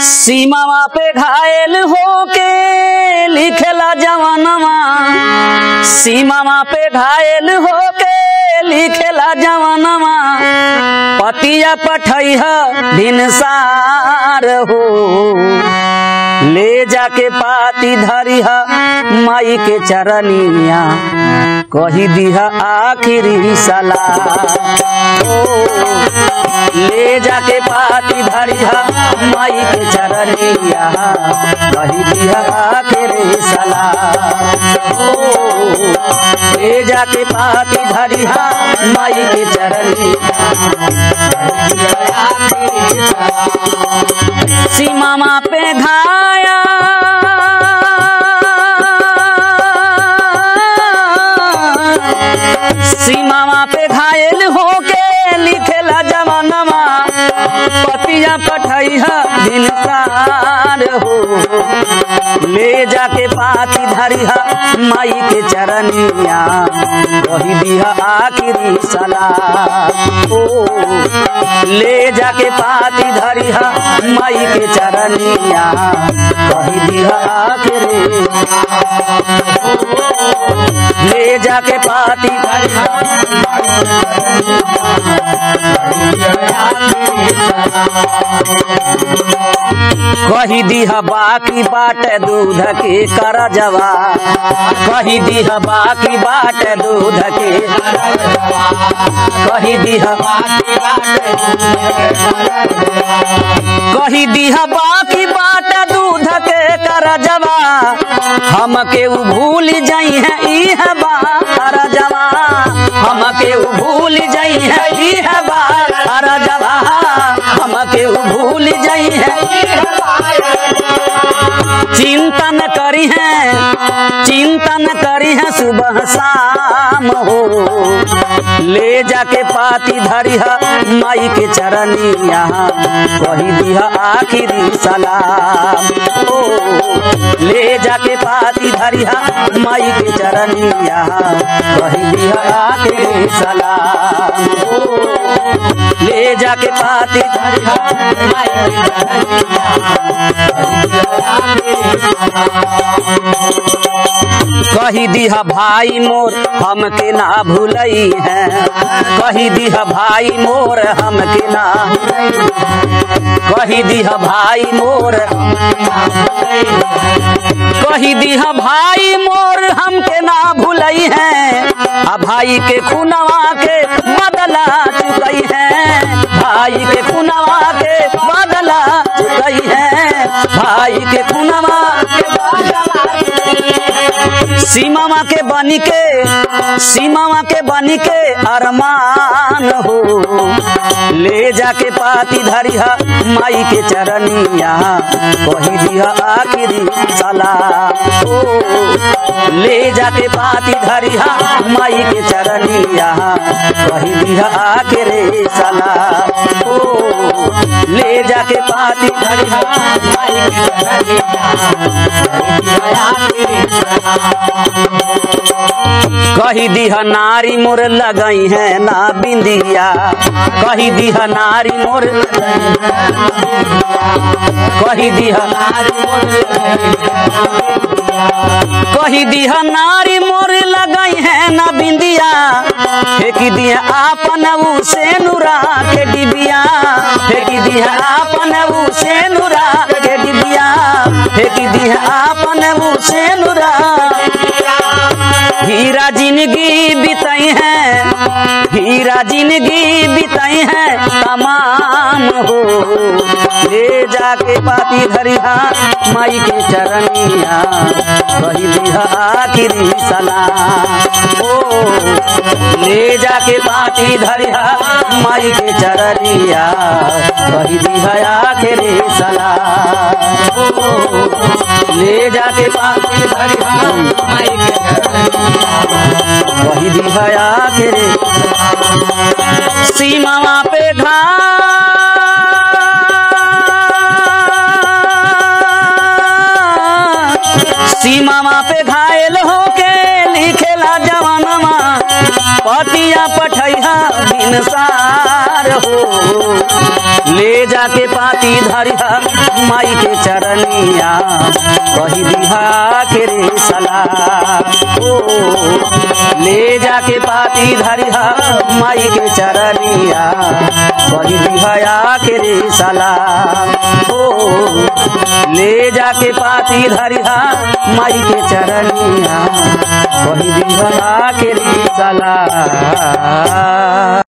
सीमावा पे घायल होके लिखेला जवानवा सीमावा पे घायल होके लिखेला जवानवा पतिया पठैह भिनसार हो ले जाके पाती धरिह माई के चरनिया कही दिहा आखिरी सलाह ओ ले जाके पाती धरिहा माई के चरनिया कही दिहा आखिरी सलाह ओ ले जाके पाती धरिहा माई के चरनिया सीमा पे घाया सीमा पे घायल होके लिखेला जवानमा पतिया पठैहा दिनकार हो ले जाके पाती धरिहा माई के चरनिया वही दिहा आखिरी सलाह ओ ले जाके पाती धरिहा माई के चरनिया वही दिहा आखिरी ले जाके पाती धरिहा कही दीह बाकी बाट दूध के कर जवा कही दीह बाकी बाट दूध के कही दीह कही दीह बाकी बाट दूध के कर जवा हमके उ भूल जाई है इह बार जवा हमके उ भूल जाई है इह बार जवा हमके उ भूल जाई है चिंता न करी है चिंता न करी है सुबह शाम हो ले जाके पाती धरिहा माई के चरनिया कही दिहा आखिरी सलाम ओ ले जाके पाती धरिहा माई के चरनिया कही दिहा आखिरी सलाम ओ ले जाके पाती धरिहा माई के कही दिहा भाई मोर हमके ना भूलई है कही दिहा भाई मोर हमके ना कही दिहा भाई मोर कही दिहा भाई मोर हमके ना भूलई है आ भाई के खुनवा के बदला चुकई है भाई के खुनवा के बदला चुकई है भाई के खुनवा के सीमावा के बनी के सीमावा के बनी के अरमान हो ले जाके पाती धरिहा माई के चरनिया कही दिहा आखिरी सलाह ओ ले जाके पाती धरिहा माई के चरनिया कही दिहा आखिरी सलाह ओ ले जाके पाती धरिहा माई के कही दिह नारी मोर लगई है ना बिंदिया कही दिह नारी मोर कही दिह कही दिह नारी मोर लगई है ना बिंदिया फेंकी दिया आपन ऊ से नुरा के डिबिया फेंकी दिया आपन ऊ से नुरा के डिबिया फेंकी दिया आपन ऊ से नुरा हीरा जिंदगी बिताई है हीरा जिंदगी बिताई है तमाम हो ले जाके पाती धरिहा माई के चरनिया कही दिहा आखिरी सलाम ओ ले जाके पाती धरिहा माई के चरनिया कही दिहा आखिरी सलाम ओ ले जाके पाती धरिहा माई के वही दिखाया तेरे सीमावा पे घा सीमावा पे घायल होके लिखेला जवानमा पतिया पठैहा बिनसार हो ले जाके पाती धरिया माई के चरनिया कही दिहा के रे सला ओ ले जाके पाती धरिया माई के चरनिया कही दिहा के रे सला ओ ले जाके पाती धरिया माई के चरनिया कही दिहा के रे सला